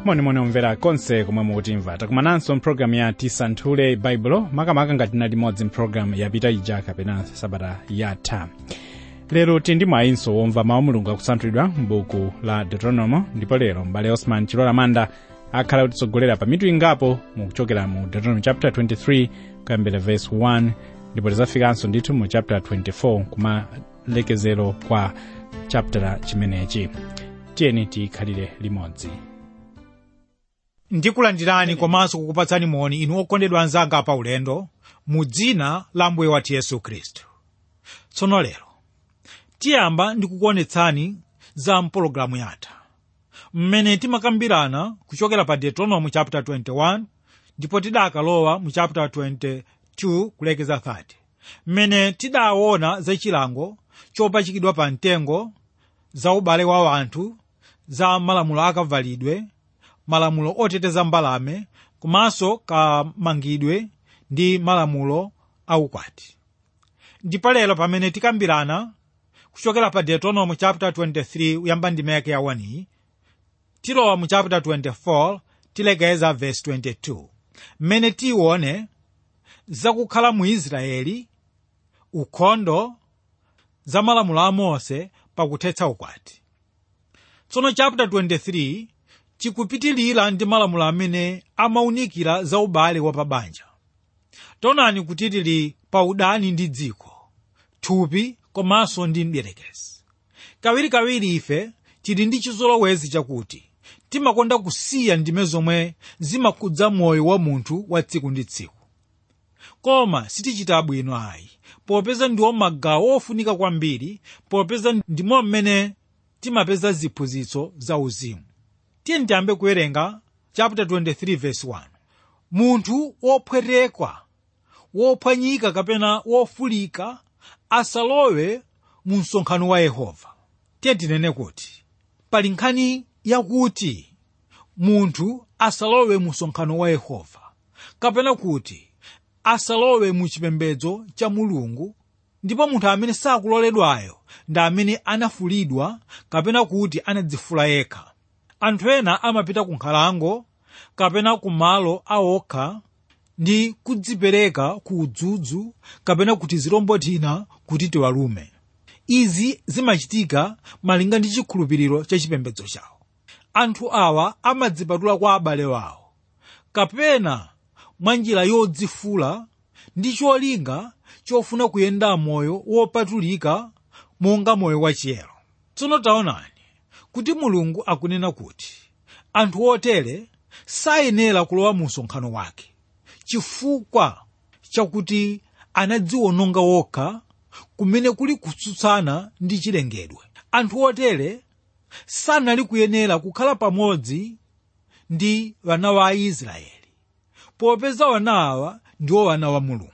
monimoni omvera konse komwe mukutimva takumananso mpulogalamu ya tisanthule baibulo makamaka ngati na limodzi mpulogalamu yapita ija kapena sabata yatha lero tili ndi mwayinso womva mawu mulungu akusanthulidwa m'buku la deuteronomo ndipo lero mbale osman chilola manda akhala kutitsogolera pa mitu ingapo mukuchokera mu deuteronomy chapter 23 kuyambira verse 1 ndipo tizafikanso ndithu mu chapter 24 kumalekezero kwa chaptera chimenechi tiyeni tikhalire limodzi ndikulandirani komanso kukupatsani moni inu okondedwa anzanga pa ulendo mu dzina la mbuye wathu yesu khristu tsono lero tiyamba ndikukuonetsani za mpologalamu yatha mmene timakambirana kuchokera pa deuteronomy chapter 21 ndipo tidakalowa mu chapter 22 kulekeza 30 mmene tidaona za chilango chopachikidwa pa mtengo za ubale wa anthu za malamulo akavalidwe malamulo oteteza mbalame komanso kamangidwe ndi malamulo aukwati ndipo lero pamene tikambirana kuchokera pa deuteronomy chapter 23 uyamba ndime yake ya 1 tilowa mu chapter 24 tilekeza verse 22 mmene tione zakukhala mu israeli ukhondo za malamulo a mose pakuthetsa ukwati tsono chapter 23 chikupitilira ndi malamulo amene amaunikira za ubale wa pabanja taonani kuti tili pa udani ndi dziko thupi komanso ndi mdierekezi kawirikawiri ife tili ndi chizolowezi chakuti timakonda kusiya ndime zomwe zimakhudza moyo wa munthu wa tsiku ndi tsiku koma sitichita bwino ayi popeza ndiwo magawo ofunika kwambiri popeza ndimo mmene timapeza ziphunzitso za uzimu tiye tiyambe kuwerenga chapter 23 verse 1 munthu wophwetekwa wophwanyika kapena wofulika asalowe mu msonkhano wa yehova tiye tinene kuti pali nkhani yakuti munthu asalowe mu msonkhano wa yehova kapena kuti asalowe mu chipembedzo cha mulungu ndipo munthu amene sakuloledwayo ndi amene anafulidwa kapena kuti anadzifula yekha anthu ena amapita ku nkhalango kapena ku malo awokha ndi kudzipereka ku udzudzu kapena kuti zirombo tina kuti tiwalume izi zimachitika malinga ndi chikhulupiriro cha chipembedzo chawo anthu awa amadzipatula kwa abale wawo kapena mwa njira yodzifula ndi cholinga chofuna kuyenda moyo wopatulika monga moyo wachiyero tsono taonani kuti mulungu akunena kuti anthu otere sayenera kulowa mu msonkhano wake chifukwa chakuti anadziwononga wokha kumene kuli kutsutsana ndi chilengedwe anthu otere sanali kuyenera kukhala pamodzi ndi wana wa aisraeli popeza wana awa ndiwo wana wa mulungu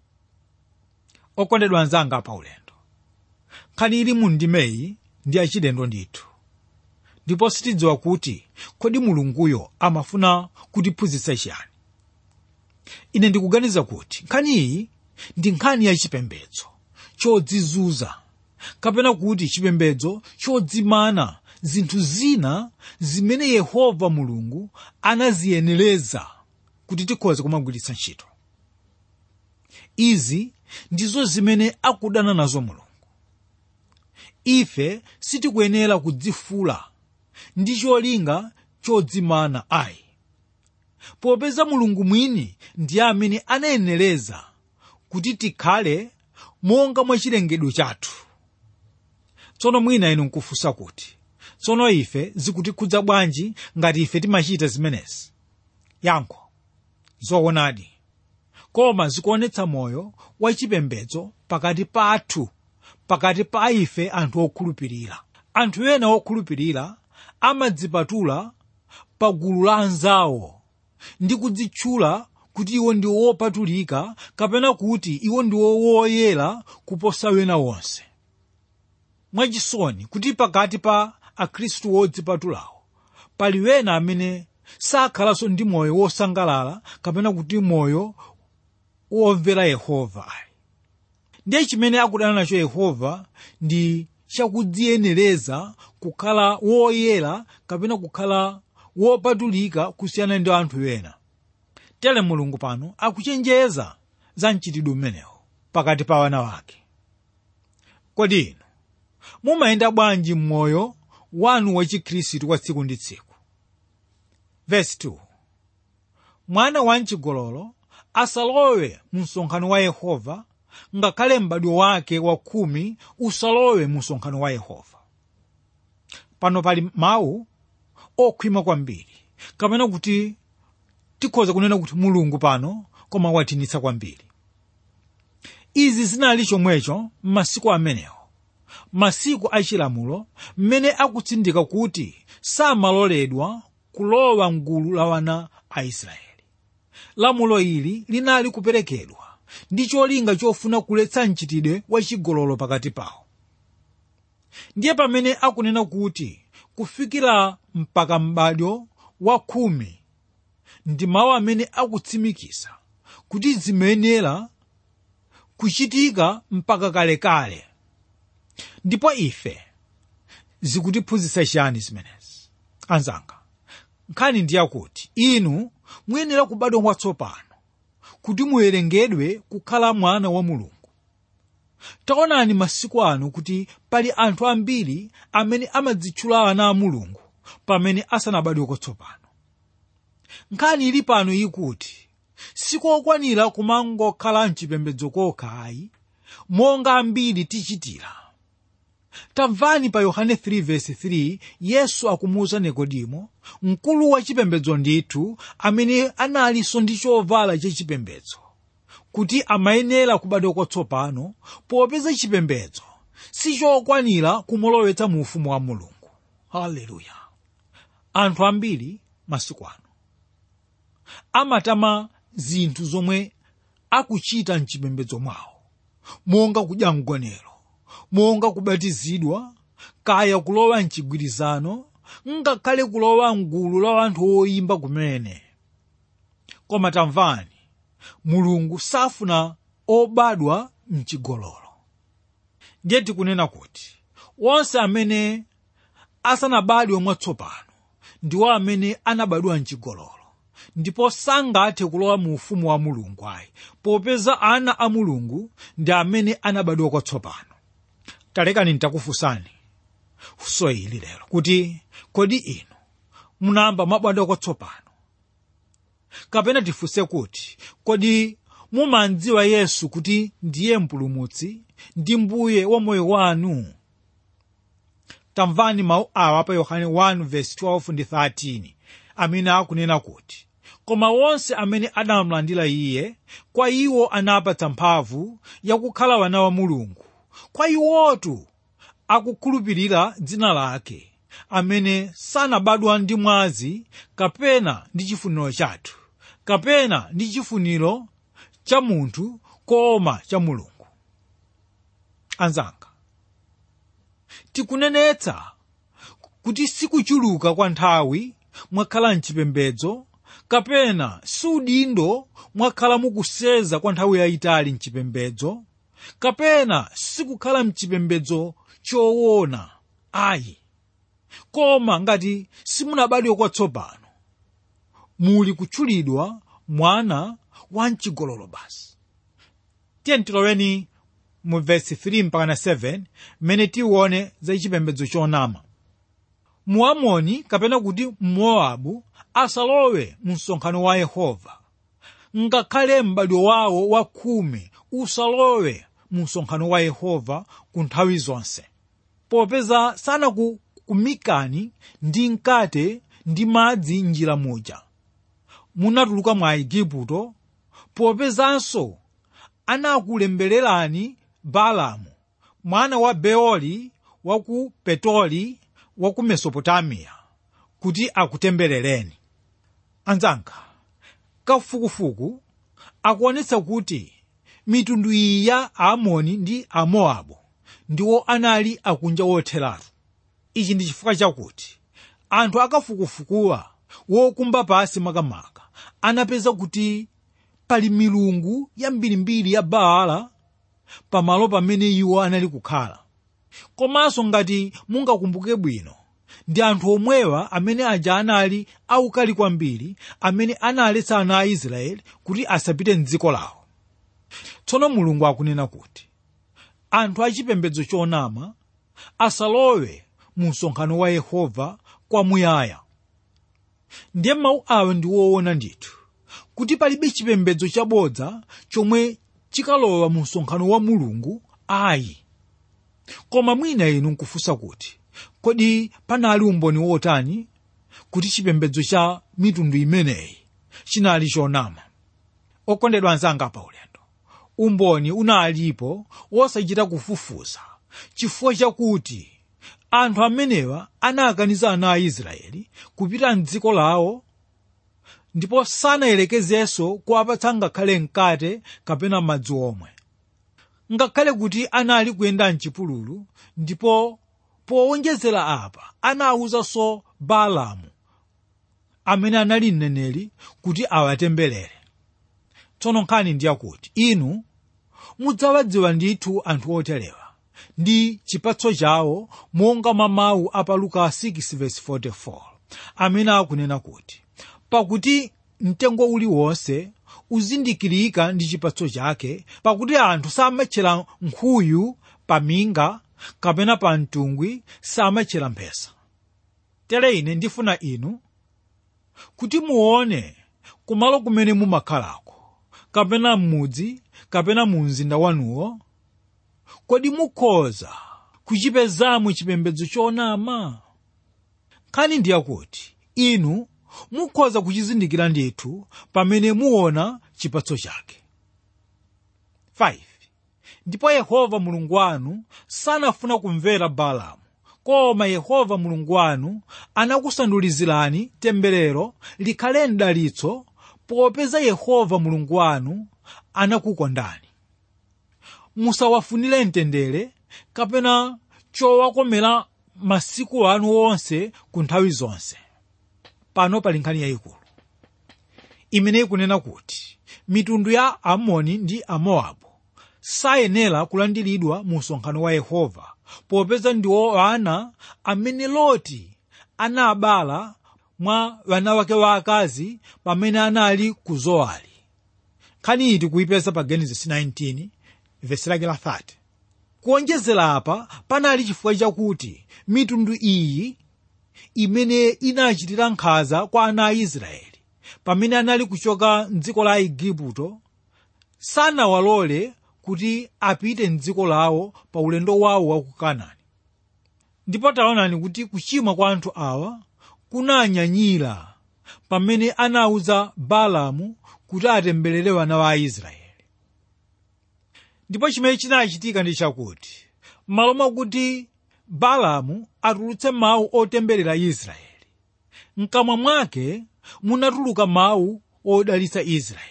okondedwa anzanga pa ulendo nkhani ili mu ndimeyi ndi achilendo ndithu ndipo sitidziwa kuti kodi mulunguyo amafuna kutiphunzitsa chiyani ine ndikuganiza kuti nkhani iyi ndi nkhani ya chipembedzo chodzizunza kapena kuti chipembedzo chodzimana zinthu zina zimene yehova mulungu anaziyenereza kuti tikhoze kumagwiritsa ntchito izi ndizo zimene akudana nazo mulungu ife sitikuyenera kudzifula ndi cholinga chodzimana ayi popeza mulungu mwini ndiye amene anayenereza kuti tikhale monga mwa chilengedwe chathu tsono mwina inu nkufunsa kuti tsono ife zikutikhudza bwanji ngati ife timachita zimenezi yankho zoonadi koma zikuonetsa moyo wachipembedzo pakati pathu pakati pa ife anthu okhulupirira anthu ena okhulupirira amadzipatula pa gulu la anzawo ndi kudzitchula kuti iwo ndi wopatulika kapena kuti iwo ndiwo woyera kuposa wena wonse mwachisoni kuti pakati pa akhristu wodzipatulawo pali wena amene sakhalanso ndi moyo wosangalala kapena kuti moyo womvera yehova ayi ndiye chimene akudana nacho yehova ndi chakudziyenereza kukhala woyera kapena kukhala wopatulika kusiyana ndi anthu ena tere mulungu pano akuchenjeza za mchitidwe umenewo pakati pa wana wake kodi inu mumayenda bwanji m'moyo wanu wachikhristu wa tsiku ndi tsiku verse 2 mwana wamchigololo asalowe mu msonkhano wa yehova ngakhale m'badwo wake wa khumi usalowe mu msonkhano wa yehova pano pali mawu okhwima kwambiri kapena kuti tikhoza kunena kuti mulungu pano koma watinitsa kwambiri izi zinali chomwecho m'masiku amenewo masiku achilamulo mmene akutsindika kuti samaloledwa kulowa mgulu la wana a israeli lamulo ili linali kuperekedwa ndi cholinga chofuna kuletsa mchitidwe wachigololo pakati pawo ndiye pamene akunena kuti kufikira mpaka m'badwo wa khumi ndi mawu amene akutsimikiza kuti zimenera kuchitika mpaka kalekale ndipo ife zikutiphunzitsa chiyani zimenezi anzanga nkhani ndiyakuti inu muyenera kubadwa mwatsopano kuti muwerengedwe kukhala mwana wa mulungu taonani masiku ano kuti pali anthu ambiri amene amadzitchula ana a mulungu pamene asanabadwe kwatsopano nkhani ili pano ikuti sikokwanira kumangokhala mchipembedzo kokha ayi monga ambiri tichitira tamvani pa yohane 3:3 yesu akumuwuza nikodimo mkulu wa chipembedzo ndithu amene analinso ndi chovala chachipembedzo kuti amayenera kubadwa kwatsopano popeza chipembedzo sichokwanira kumulowetsa mu ufumu wa mulungu haleluya anthu ambiri masiku ano amatama zinthu zomwe akuchita mchipembedzo mwawo monga kudya mgonero monga kubatizidwa kaya kulowa mchigwirizano ngakhale kulowa mgulu la anthu oyimba kumene koma tamvani mulungu safuna obadwa mchigololo ndiye tikunena kuti onse amene asanabadwe mwatsopano ndiwo amene anabadwa mchigololo ndipo sangathe kulowa mu ufumu wa mulungu ayi popeza ana a mulungu ndi amene anabadwa kwatsopano talekani ntakufunsani funso ili lero kuti kodi inu munamba mwabadwa kwatsopano kapena tifunse kuti kodi mumandziwa yesu kuti ndiye mpulumutsi ndi mbuye wa moyo wanu tamvani mawu awa pa yohane 1:12 ndi 13 amene akunena kuti koma wonse amene anamulandira iye kwa iwo anapatsa mphamvu yakukhala wana wa mulungu kwa iwotu akukhulupirira dzina lake amene sanabadwa ndi mwazi kapena ndi chifuniro chathu kapena ndi chifuniro cha munthu koma cha mulungu anzanga tikunenetsa kuti sikuchuluka kwa nthawi mwakhala mchipembedzo kapena siudindo mwakhala mukuseza kwa nthawi yayitali mchipembedzo kapena sikukhala mchipembedzo choona ayi koma ngati simunabadwe kwatsopano muli kutchulidwa mwana wa mchigololo basi tiye tiloweni mu vesi 3 mpaka 7 mmene tione za chipembedzo chonama muamoni kapena kuti mmowabu asalowe mu msonkhano wa yehova ngakhale m'badwo wawo wa khumi usalowe mu msonkhano wa yehova ku nthawi zonse popeza sanakukumikani ndi mkate ndi madzi njira muja munatuluka mwa igupto popezanso anakulembererani balamu mwana wa beoli wa ku petoli wa ku mesopotamiya kuti akutemberereni anzanga kafukufuku akuonetsa kuti mitundu iyi ya aamoni ndi amowabu ndiwo anali akunja wotheratu ichi ndi chifukwa chakuti anthu akafukufukuwa wokumba pasi makamaka anapeza kuti pali milungu yambirimbiri ya baala pamalo pamene iwo anali kukhala komanso ngati mungakumbuke bwino ndi anthu omwewa amene aja anali aukali kwambiri amene analetsa ana a israeli kuti asapite mdziko lawo tsono mulungu akunena kuti anthu achipembedzo chonama asalowe mu msonkhano wa yehova kwamuyaya ndiye mawu awa ndi woona ndithu kuti palibe chipembedzo chabodza chomwe chikalowa mu msonkhano wa mulungu ayi koma mwina inu nkufunsa kuti kodi panali umboni wotani kuti chipembedzo cha mitundu imeneyi chinali chonama okondedwa anzanga pa ulendo umboni unalipo wosachita kufufuza chifukwa chakuti anthu amenewa anakaniza ana a israeli kupita mdziko lawo ndipo sanayelekezenso kuwapatsa ngakhale mkate kapena madzi omwe ngakhale kuti anali kuyenda mchipululu ndipo powonjezera apa anawuzanso baalamu amene anali mneneri kuti awatemberere tsono nkhani ndiyakuti inu mudzawadziwa ndithu anthu oterewa ndi chipatso chawo monga mwa mawu a pa luka 6:44 amene akunena kuti pakuti mtengo uliwonse uzindikirika ndi chipatso chake pakuti anthu samatchera nkhuyu pa minga kapena pa mtungwi samatchera mphesa tere ine ndifuna inu kuti muone kumalo kumene mumakhalako kapena m'mudzi kapena mu mzinda wanuwo kodi mukhoza kuchipezamo chipembedzo chonama nkhani ndiyakuti inu mukhoza kuchizindikira ndithu pamene muona chipatso chake 5 ndipo yehova mulungu wanu sanafuna kumvera baalamu koma yehova mulungu wanu anakusandulizirani temberero likhale mdalitso popeza yehova mulungu wanu anakukondani musawafunire mtendere kapena chowakomera masiku anu onse ku nthawi zonse pano pali nkhani yayikulu imene ikunena kuti mitundu ya amoni ndi amowabu sayenera kulandiridwa mu msonkhano wa yehova popeza ndiwo ana amene loti anabala mwa wana wake waakazi pamene anali ku zowali nkhani iyi tikuyipeza pa genesis 19 vesi lake la 30 kuonjezera apa panali chifukwa chakuti mitundu iyi imene inachitira nkhanza kwa ana a israeli pamene anali kuchoka mdziko la igupto sanawalole kuti apite mdziko lawo pa ulendo wawo wa ku kanani ndipo taonani kuti kuchimwa kwa anthu awa kunanyanyira pamene anawuza baalamu kuti atemberere wana wa aisraeli ndipo chimene chinachitika ndi chakuti m'malo mwakuti baalamu atulutse mawu otemberera israeli mkamwa mwake munatuluka mawu odalitsa israeli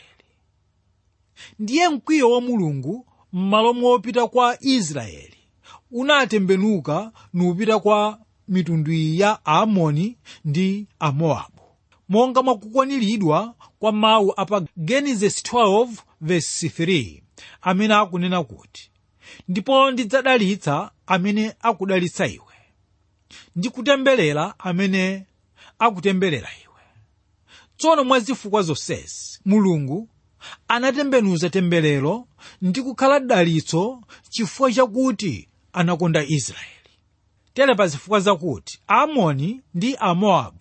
ndiye mkwiyo wa mulungu m'malo mopita kwa israeli unatembenuka nupita kwa mitundu iyi ya aamoni ndi amowabu monga mwakukwaniridwa kwa mawu apa genesis 12 verse 3 amene akunena kuti ndipo ndidzadalitsa amene akudalitsa iwe ndi kutemberera amene akutemberera iwe tsono mwa zifukwa zonsezi mulungu anatembenuza temberero ndi kukhala dalitso chifukwa chakuti anakonda israeli tere pa zifukwa zakuti aamoni ndi amowabu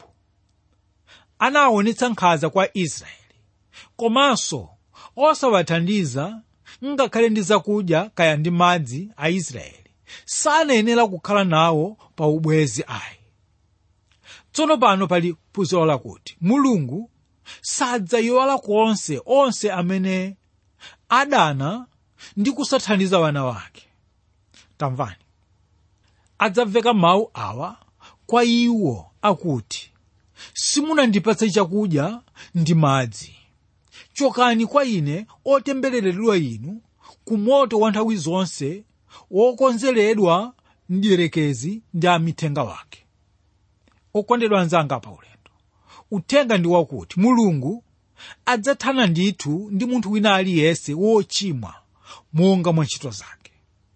anaonetsa nkhanza kwa israeli komanso osawathandiza ngakhale ndi zakudya kaya ndi madzi a israeli sanayenera kukhala nawo pa ubwezi ayi tsono pano pali phunziro lakuti mulungu sadzayiwala konse onse amene adana ndi kusathandiza wana wake tamvani adzamveka mawu awa kwa iwo akuti simunandipatse chakudya ndi madzi chokani kwa ine otembereredwa inu ku moto wa nthawi zonse wokonzeredwa mdierekezi ndi amithenga wake okondedwa anzanga pa ulendo uthenga ndi wakuti mulungu adzathana ndithu ndi munthu wina aliyense wochimwa monga mwa ntchito zake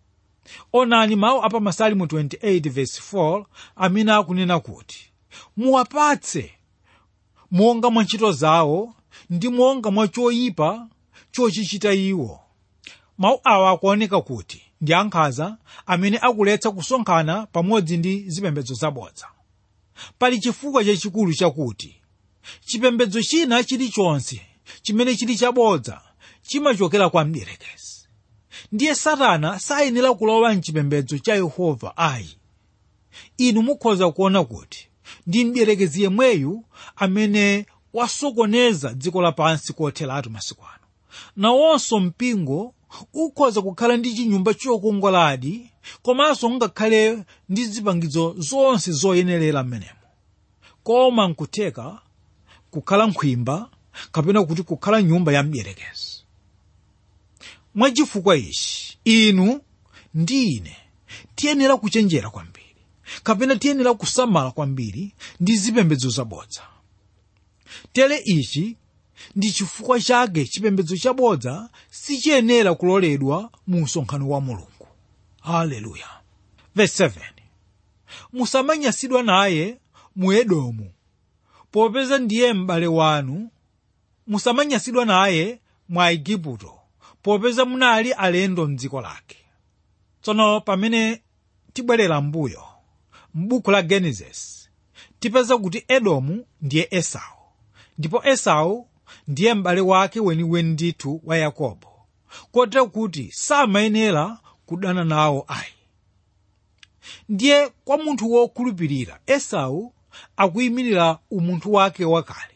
onani mawu apa masalimu 28 verse 4 amene akunena kuti muwapatse monga mwa ntchito zawo ndi monga mwa choyipa chochichita iwo mawu awa akuoneka kuti ndi ankhanza amene akuletsa kusonkhana pamodzi ndi zipembedzo zabodza pali chifukwa chachikulu chakuti chipembedzo china chilichonse chimene chili chabodza chimachokera kwa mdierekezi ndiye satana sayenera kulowa mchipembedzo cha yehova ayi inu mukhoza kuona kuti ndi mdierekezi yemweyu amene wasokoneza dziko lapansi kotheratu masiku ano nawonso mpingo ukhoza kukhala ndi chinyumba chokongoladi komanso ngakhale ndi zipangizo zonse zoyenerera mmenemo koma nkutheka kukhala nkhwimba kapena kuti kukhala nyumba ya mdierekezi mwachifukwa ichi inu ndi ine tiyenera kuchenjera kwambiri kapena tiyenera kusamala kwambiri ndi zipembedzo zabodza tere ichi ndi chifukwa chake chipembedzo chabodza sichiyenera kuloledwa mu msonkhano wa mulungu haleluya verse 7 musamanyasidwa naye mu edomu popeza ndiye m'bale wanu musamanyasidwa naye mwa igupto popeza munali alendo mdziko lake tsono pamene tibwerera mbuyo m'buku la genesis tipeza kuti edomu ndiye esau ndipo esau ndiye m'bale wake weniweni ndithu wa yakobo kotero kuti samayenera kudana nawo ayi ndiye kwa munthu wokhulupirira esau akuyimirira umunthu wake wakale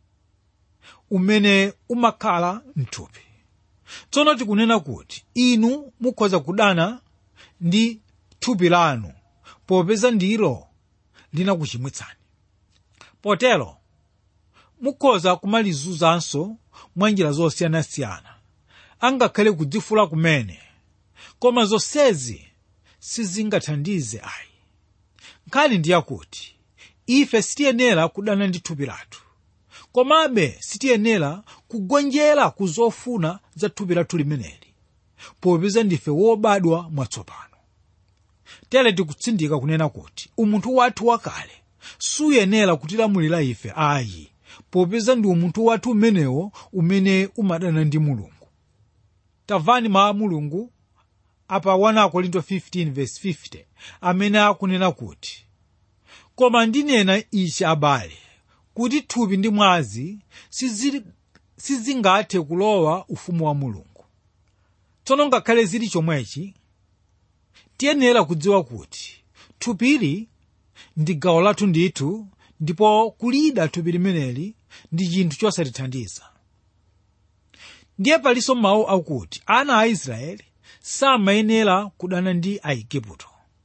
umene umakhala mthupi tsono tikunena kuti inu mukhoza kudana ndi thupi lanu popeza ndilo linakuchimwitsani potero mukhoza kumalizunzanso mwa njira zosiyanasiyana angakhale kudzifula kumene koma zonsezi sizingathandize ayi nkhani ndi yakuti ife sitiyenera kudana ndi thupi lathu komabe sitiyenera kugonjera ku zofuna za thupi lathu limeneli popeza ndife wobadwa mwatsopano tere tikutsindika kunena kuti umunthu wathu wakale suyenera kutilamulira ife ayi popeza ndi umunthu wathu umenewo umene umadana ndi mulungu tamvani mawu a mulungu apa 1 korinto 15:50 amene akunena kuti koma ndinena ichi abale kuti thupi ndi mwazi sizili- sizingathe kulowa ufumu wa mulungu tsono ngakhale zili chomwechi tiyenera kudziwa kuti thupili ndi gawo lathu ndithu ndipo kulida thupi limeneli ndi chinthu chosatithandiza ndiye palinso mawu akuti ana a israeli samayenera kudana ndi aigupto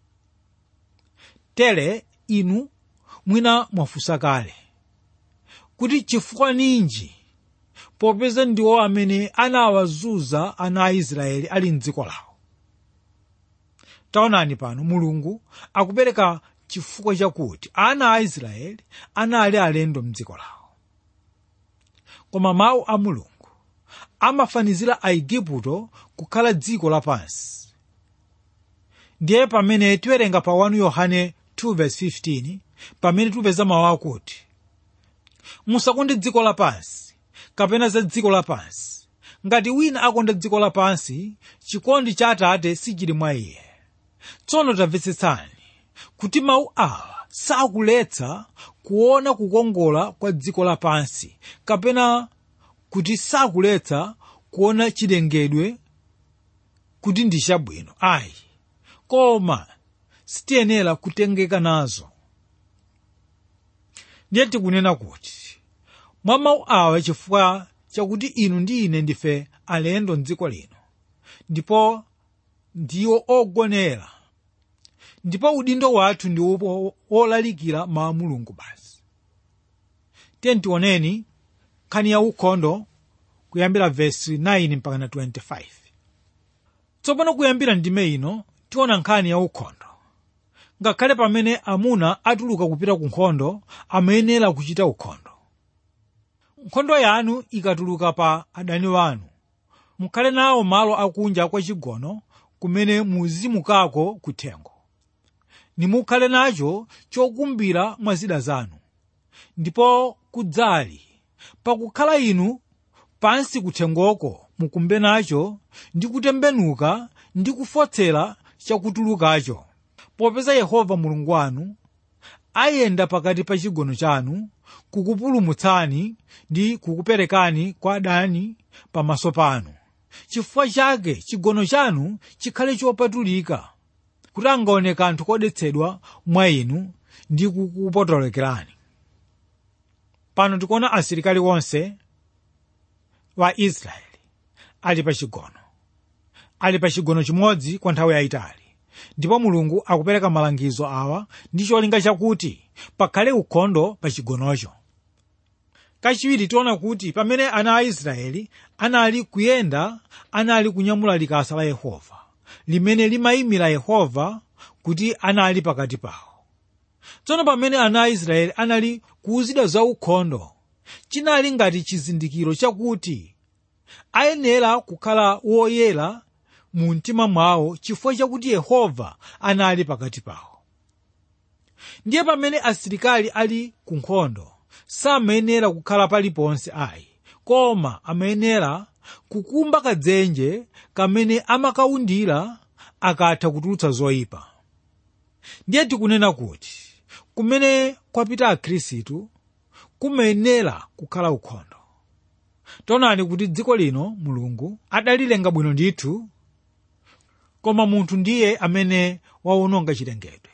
tere inu mwina mwafunsa kale kuti chifukwa ninji popeza ndiwo amene anawazunza ana a israeli ali mdziko lawo taonani pano mulungu akupereka chifukwa chakuti ana a israeli anali alendo mdziko lawo koma mawu a mulungu amafanizira aigupto kukhala dziko lapansi ndiye pamene tiwerenga pa 1 yohane 2:15 pamene tipeza mawu akuti musakonde dziko lapansi kapena za dziko lapansi ngati wina akonda dziko lapansi chikondi cha atate sichili mwa iye tsono tamvetsetsani kuti mawu awa sakuletsa kuona kukongola kwa dziko lapansi kapena kuti sakuletsa kuona chilengedwe kuti ndi chabwino ayi koma sitiyenera kutengeka nazo ndiye tikunena kuti mwa mawu awa chifukwa chakuti inu ndi ine ndife alendo mdziko lino ndipo ndiwo ogonera ndipo udindo wathu ndi wo- wolalikira mawu a mulungu basi tiye tioneni nkhani ya ukhondo kuyambira vesi 9 mpaka na 25 tsopano kuyambira ndime ino tiona nkhani ya ukhondo ngakhale pamene amuna atuluka kupita ku nkhondo amayenera kuchita ukhondo nkhondo yanu ikatuluka pa adani wanu mukhale nawo malo akunja kwa chigono kumene muzimukako kuthengo nimukhale nacho chokumbira mwa zida zanu ndipo kudzali pakukhala inu pansi kuthengoko mukumbe nacho ndi kutembenuka ndi kufotsera chakutulukacho popeza yehova mulungu wanu ayenda pakati pa chigono chanu kukupulumutsani ndi kukuperekani kwa adani pamaso panu chifukwa chake chigono chanu chikhale chopatulika kuti angaone kanthu kodetsedwa mwa inu ndi kukupotolekerani pano tikuona asilikali onse wa israeli ali pa chigono ali pa chigono chimodzi kwa nthawi yayitali ndipo mulungu akupereka malangizo awa ndi cholinga chakuti pakhale ukhondo pa chigonocho kachiwiri tiona kuti pamene ana a israeli anali kuyenda anali kunyamula likasa la yehova limene limayimira yehova kuti anali pakati pawo tsono pamene ana a israeli anali kuwuzidwa za ukhondo chinali ngati chizindikiro chakuti ayenera kukhala woyera mu mtima mwawo chifukwa chakuti yehova anali pakati pawo ndiye pamene asilikali ali ku nkhondo samayenera kukhala paliponse ayi koma amayenera kukumba kadzenje kamene amakawundira akatha kutulutsa zoyipa ndiye tikunena kuti kumene kwapita akhristu kumayenera kukhala ukhondo taonani kuti dziko lino mulungu adalilenga bwino ndithu koma munthu ndiye amene wawononga chilengedwe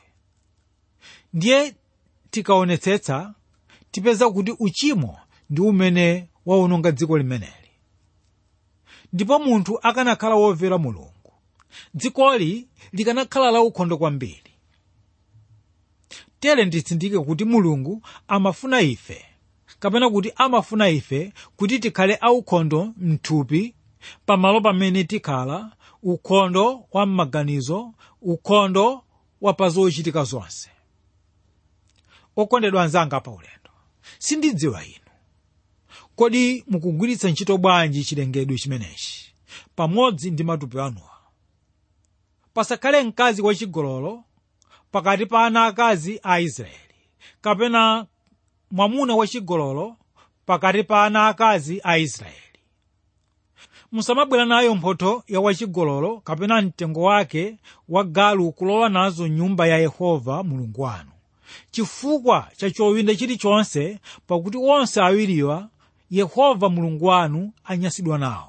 ndiye tikaonetsetsa tipeza kuti uchimo ndi umene wawononga dziko limeneli ndipo munthu akanakhala womvera mulungu dzikoli likanakhala la ukhondo kwambiri tere nditsindike kuti mulungu amafuna ife kapena kuti amafuna ife kuti tikhale aukhondo mthupi pamalo pamene tikhala ukhondo wa m'maganizo ukhondo wa pa zochitika zonse okondedwa anzanga pa ulendo sindidziwa inu kodi mukugwiritsa ntchito bwanji chilengedwe chimenechi pamodzi ndi matupi anuwa pasakhale mkazi wachigololo pakati pa ana akazi a israeli kapena mwamuna wachigololo pakati pa ana akazi a israeli musamabwera nayo mphotho ya wachigololo kapena mtengo wake wa galu kulowa nazo nyumba ya yehova mulungu wanu chifukwa cha chowinda chilichonse pakuti onse awiriwa yehova mulungu wanu anyansidwa nawo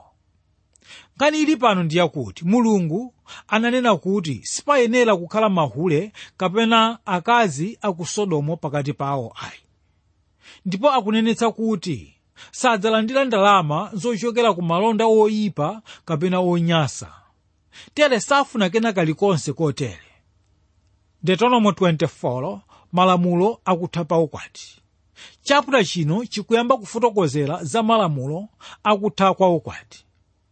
nkhani ili pano ndiyakuti mulungu ananena kuti sipayenera kukhala mahule kapena akazi aku sodomo pakati pawo ayi ndipo akunenetsa kuti sadzalandira ndalama zochokera ku malonda oyipa kapena onyasa tere safuna kena kalikonse kotere deuteronomy 24 malamulo akutha pa ukwati chaputa chino chikuyamba kufotokozera za malamulo akutha kwa ukwati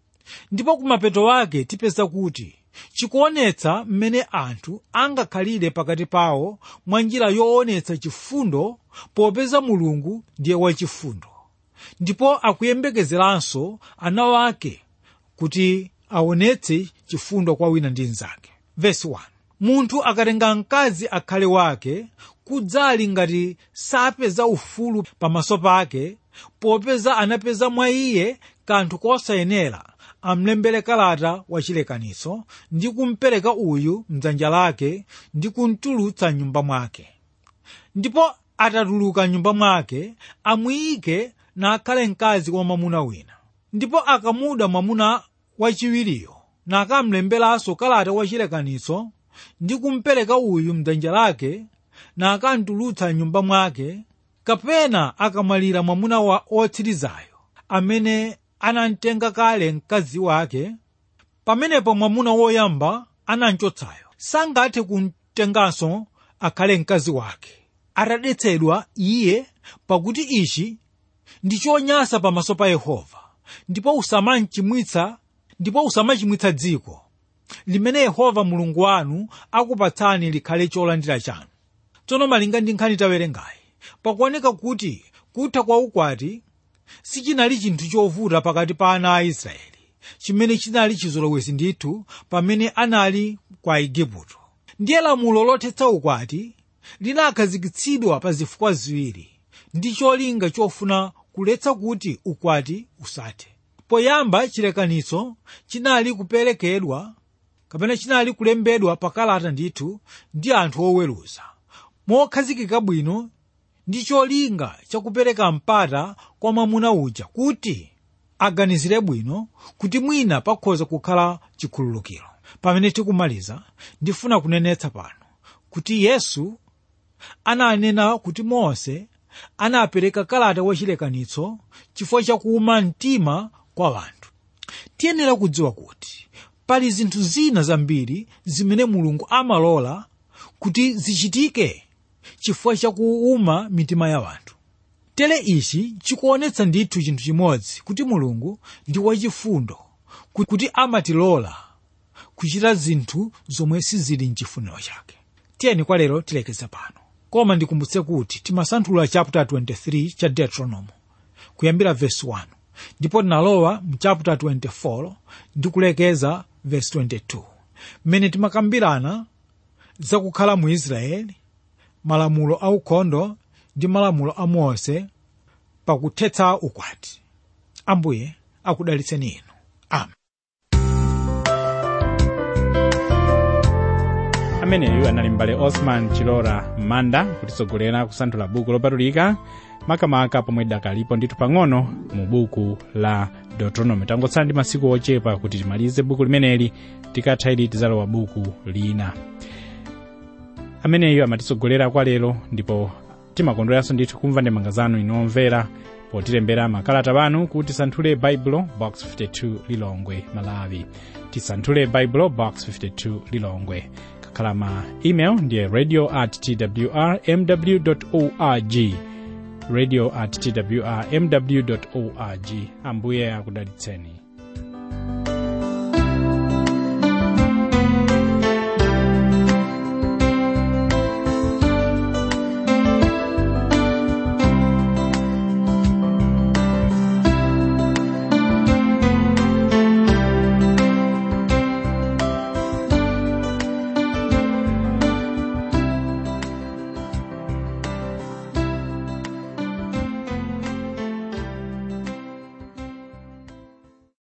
ndipo kumapeto ake tipeza kuti chikuonetsa mmene anthu angakhalire pakati pawo mwa njira yoonetsa chifundo popeza mulungu ndiye wachifundo ndipo akuyembekezeranso ana wake kuti aonetse chifundo kwa wina ndi mnzake vesi 1 munthu akatenga mkazi akhale wake kudzali ngati sapeza ufulu pamaso pake popeza anapeza mwa iye kanthu kosayenera amlembere kalata wachilekaniso ndi kumpereka uyu mdzanja lake ndi kumtulutsa nyumba mwake ndipo atatuluka nyumba mwake amuyike nakhale mkazi wa mwamuna wina ndipo akamuda mwamuna wachiwiriyo nakamlemberanso kalata wachilekaniso ndi kumpereka uyu mdzanja lake nakantulutsa nyumba mwake kapena akamwalira mwamuna wa otsirizayo amene anamtenga kale mkazi wake pamenepo mwamuna woyamba anamchotsayo sangathe kumtenganso akhale mkazi wake atadetsedwa iye pakuti ichi ndi chonyansa pamaso pa yehova ndipo usamachimwitsa ndipo usamachimwitsa dziko limene yehova mulungu wanu akupatsani likhale cholandira chanu tsono malinga ndi nkhani tawerengayi pakuoneka kuti kutha kwa ukwati sichinali chinthu chovuta pakati pa ana a israeli chimene chinali chizolowezi ndithu pamene anali kwa igupto ndiye lamulo lothetsa ukwati linakhazikitsidwa pa zifukwa ziwiri ndi cholinga chofuna kuletsa kuti ukwati usathe poyamba chilekaniso chinali kuperekedwa kapena chinali kulembedwa pakalata ndithu ndi anthu oweruza mokhazikika bwino ndi cholinga chakupereka mpata kwa mwamuna uja kuti aganizire bwino kuti mwina pakhoza kukhala chikhululukiro pamene tikumaliza ndifuna kunenetsa pano kuti yesu ananena kuti mose anapereka kalata wachilekanitso chifukwa chakuuma mtima kwa wanthu tiyenera kudziwa kuti pali zinthu zina zambiri zimene mulungu amalola kuti zichitike chifukwa chakuuma mitima ya wanthu tere ichi chikuonetsa ndithu chinthu chimodzi kuti mulungu ndi wachifundo kuti amatilola kuchita zinthu zomwe sizili mchifuniro chake tiyeni kwa lero tilekeza pano koma ndikumbutse kuti timasanthula chapter 23 cha deuteronomy kuyambira verse 1 ndipo tinalowa mu chapter 24 ndi kulekeza verse 22 mmene timakambirana zakukhala mu israeli malamulo aukhondo ndi malamulo a mose pakuthetsa ukwati ambuye akudalitseni inu amen ameneyu anali mbale osman chilora manda kutitsogolera kusanthula buku lopatulika makamaka pomwe dakalipo ndithu pang'ono mu buku la deuteronomy tangotsala ndi masiku ochepa kuti timalize buku limeneli tikatha ili tizalowa buku lina ameneyu amatitsogolera kwa lero ndipo timakondweranso ndithu kumva ndemanga zanu inomvera potilembera makalata panu kuti tisanthule baibulo box 52 lilongwe malawi tisanthule baibulo box 52 lilongwe kakhala ma email ndiye radio at twr mw org radio at twr mw org ambuye akudalitseni